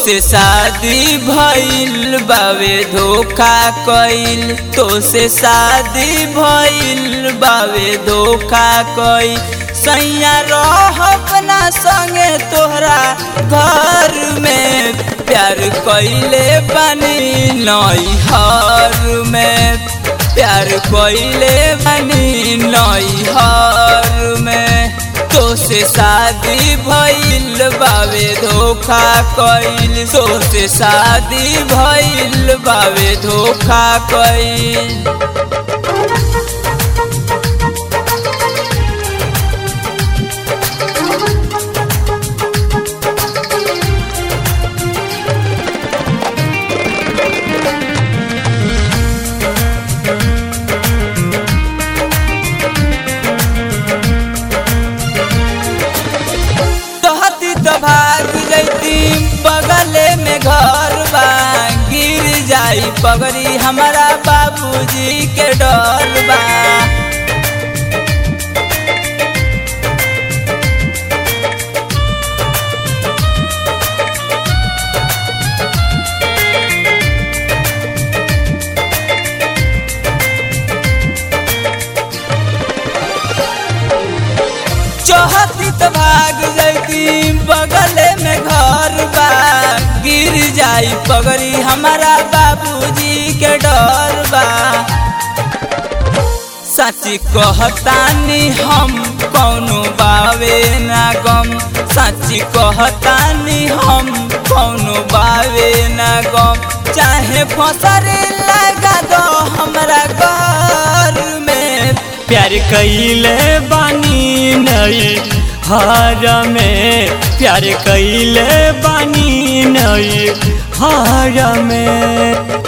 से शादी भइल बावे धोखा कइल तो से शादी भइल बावे धोखा कइल सैया रह अपना संगे तोहरा घर में प्यार कइले बनी नई हर में प्यार कइले बनी नई हर में तो से शादी भइल बावे धोखा कइल तो से शादी भइल बावे धोखा कइल तोहती तो भाग जैती बगले में घर बा गिर जाई पगड़ी हमारा बाबूजी के डर बा चौहती तो भाग जैती बगले में घर बा गिर जाई पगड़ी हमारा बाबूजी के डर बा सची कहतानी हम कौनो बावे ना गम सची कहतानी हम कौनो बावे ना गम चाहे फसरे लगा दो हमरा घर में प्यार कइले बानी नई हार में प्यार कइले बानी नई हार में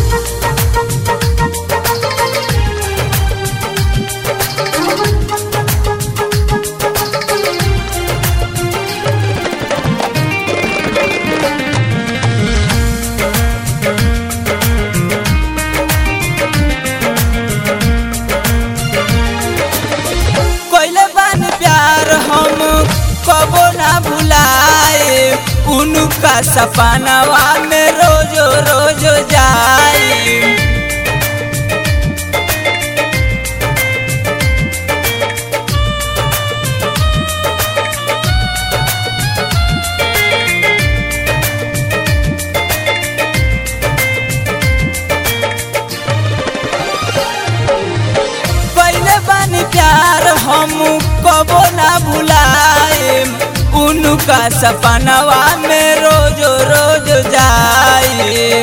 कोइले बानी प्यार हम कबो ना भुलाए उनका सपनावा में रोजो रोजो जाए पहले बानी प्यार हम कबो ना भुलाए उनका सपनावा में रोजो रोज जाए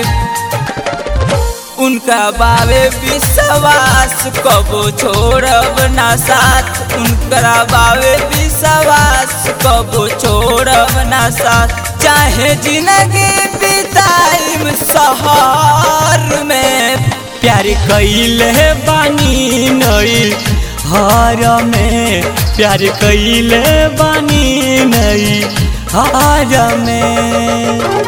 उनका बावे विश्वास कबो छोड़ब ना साथ उनका बावे विश्वास कबो छोड़ब ना साथ चाहे जिंदगी बिताइम शहर में प्यार कइले बानी नई हार में प्यार कइले बानी नई हार में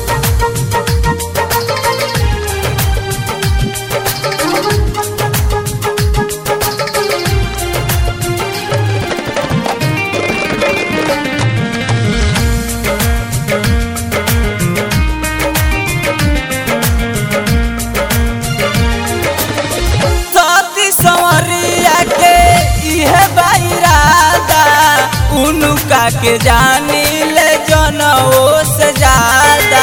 सती संवरिया के इहे बाइरादा उनका के जानी ले जनओ से ज्यादा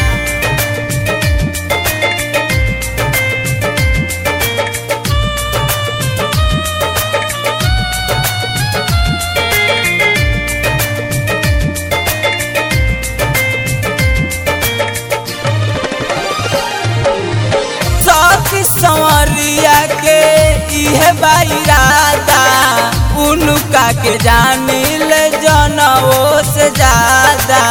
सती संवरिया के इहे बाइरादा उनका के जानी ले जनओ से ज्यादा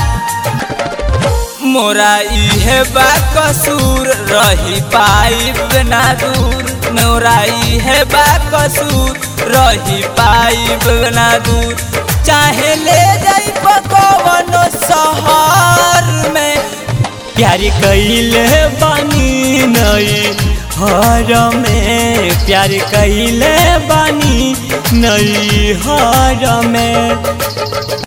मोरा इहे बा कसूर रही पाइब ना दूर मोरा इहे बा कसूर रही पाइब ना दूर चाहे ले जाई पकवनो शहर में प्यार कइले बानी नई हार में प्यार कइले बानी नई हार में